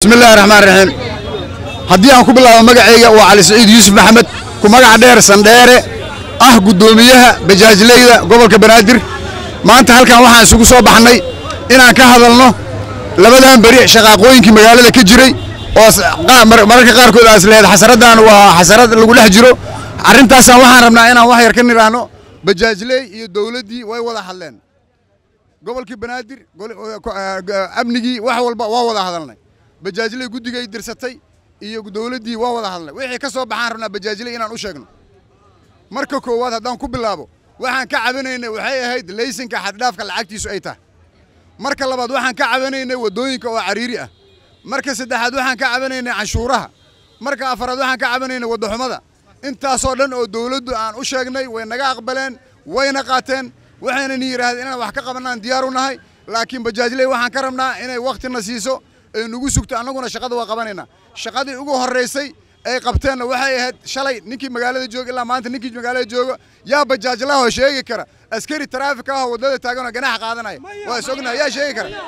bismi illaahi raxmaan raxiim haddii aan ku bilaabo magacayga waa cali saciid yuusuf maxamed ku magaca dheer sandheere ah guddoomiyaha bajaajleyda gobolka banaadir maanta halkan waxaan isugu soo baxnay inaan ka hadalno labadan beri shaqaaqooyinkii magaalada ka jiray oo mararka qaarkood aas lehed xasaradan waa xasarad lagu dhex jiro arrintaasaan waxaan rabnaa inaan wax yar ka nidhaahno bajaajley iyo dowladdii way wada hadleen gobolkii banaadir amnigii wax walba waa wada hadalnay bajaajley guddigay dirsatay iyo dowladdii waa wada hadalnay wixii ka soo baxaan rabnaa bajaajley inaan u sheegno marka koowaad haddaan ku bilaabo waxaan ka cabanaynay waxay ahayd laysinka xaddhaafka lacagtiisu ay tahay marka labaad waxaan ka cabanaynay waddooyinka oo cariiri ah marka saddexaad waxaan ka cabanaynay canshuuraha marka afaraad waxaan ka cabanaynay waddaxumada intaasoo dhan oo dowladdu aan u sheegnay way naga aqbaleen wayna qaateen waxaynan yidhaahdeen inaan wax ka qabanaan diyaar u nahay laakiin bajaajley waxaan ka rabnaa inay wakhtina siiso ee nagu sugto annaguna shaqada waa qabanaynaa shaqadii ugu horraysay ay qabteenna waxay ahayd shalay ninkii magaalada jooga ilaa maanta ninkii magaalada jooga yaa bajaajlahoo sheegi kara askari taraafik ahoo waddada taaganoo ganaxa qaadanaya waa is ognaha yaa sheegi kara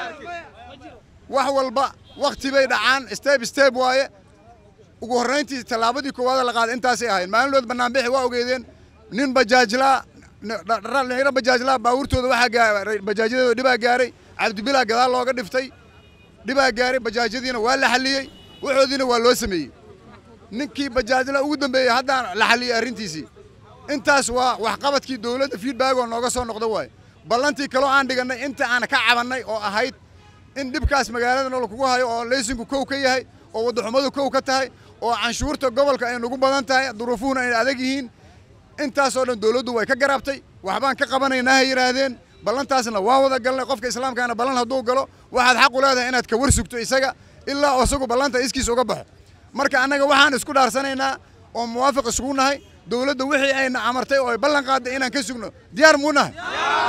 wax walba wakhti bay dhacaan steb steb waaye ugu horrayntii tallaabadii koowaada la qaaday intaasay ahayd maalinlood bannaanbixi waa ogeedeen nin bajaajlaa dhalinyaro bajaajlaa baabuurtooda waxaa bajaajyadooda dhibaa gaaray cabdibilaa gadaal looga dhiftay dhibaa gaaray bajaajyadiina waa la xalliyey waxoodiina waa loo sameeyey ninkii bajaajla ugu dambeeyey haddaan la xalliyey arrintiisii intaas waa waxqabadkii dowladda feedback oo nooga soo noqda waaye ballantii kaloo aan dhigannay inta aan ka cabannay oo ahayd in dhibkaas magaalada nool kugu hayo oo laysinku kow ka yahay oo waddaxumadu kow ka tahay oo canshuurta gobolka ay nagu badan tahay duruufuhuna ay adag yihiin intaasoo dhan dowladdu way ka garaabtay waxbaan ka qabanaynaa hay yidhaahdeen ballantaasna waa wada galnay qofka islaamkaana ballan hadduu galo waxaad xaq u leedahay inaad ka war sugto isaga ilaa isagu ballanta iskiis uga baxo marka annaga waxaan isku dhaarsanaynaa oo muwaafiq isugu nahay dowladda wixii ayna amartay oo ay ballan qaadday inaan ka sugno diyaar muu nahay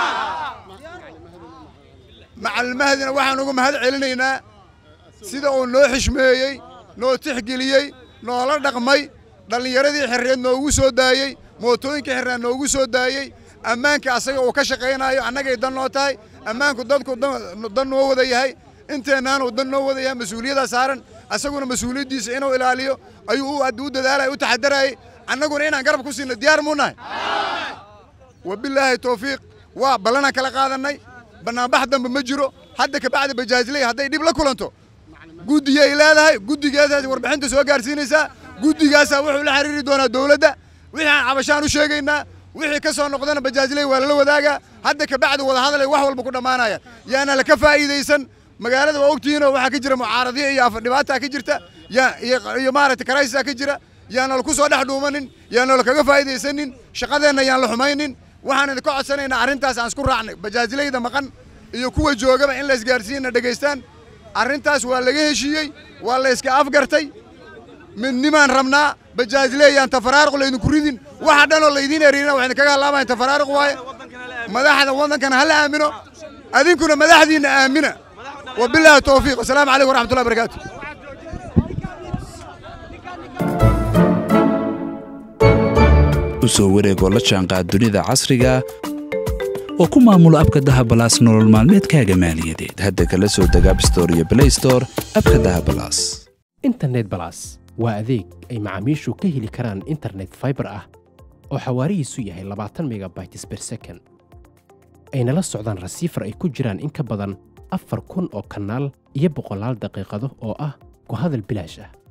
macalmahdina waxaan uga mahad celinaynaa sida uu noo xishmeeyey noo tixgeliyey noola dhaqmay dhallinyaradii xirreed noogu soo daayey mootooyinka xirreed noogu soo daayey ammaanka asaga uu ka shaqaynaayo annagay dan noo tahay ammaanku dadku dan noo wada yahay inteennaanuu dan noo wada yahay mas-uuliyaddaa saaran asaguna mas-uuliyaddiisa inuu ilaaliyo ayuu u dadaalaya u taxadarayay annaguna inaan garab ku siino diyaar muu nahay wabilaahi towfiiq waa ballanaan kala qaadannay bannaanbax dambe ma jiro hadda kabacdi bajaajley hadday dhib la kulanto guddigay leedahay guddigeedaas warbixinta soo gaarsiinaysaa guddigaasaa wuxuu la xiriiri doonaa dowladda wixii aan cabashaan u sheegaynaa wixii ka soo noqdana bajaajley waa lala wadaagaa hadda kabacdi wadahadalay wax walba ku dhammaanaya yaana laka faa'iidaysan magaalada waa ogtihiinoo waxaa ka jira mucaaradiya iyo dhibaataa ka jirta iyo maaragtay karaysisaa ka jira yaana laku soo dhex dhuumanin yaana lakaga faa'iidaysanin shaqadeenna yaan la xumaynin waxaan idinka codsanaynaa arrintaas aan isku raacnay bajaajleyda maqan iyo kuwa joogaba in la isgaarsiiyana dhegaystaan arrintaas waa laga heshiiyey waa la iska afgartay midnimaan rabnaa bajaajleeyaan tafaraaruq laydinku ridin waxa dhanoo laydiin eriirina wax idinkaga hallaabayan tafaraaruq waaye madaxda waddankana hala aamino adinkuna madaxdiinna aamina wabilaahi towfiiq wasalaamu calaykum waraxmatullahi barakaatu u soo wareegoo la jaanqaad dunida casriga oo ku maamulo abka dahabalaas nolol maalmeedkaaga maaliyadeed hadda kala soo deg abstore iyo blaystore abka dahabalaas internet balas waa adeeg ay macaamiishu ka heli karaan internet faibar ah oo xawaarihiisu yahay labaatan megabytes ber second ayna la socdaan rasiifar ay ku jiraan in ka badan afar kun oo kanaal iyo boqolaal daqiiqado oo ah ku hadal bilaash ah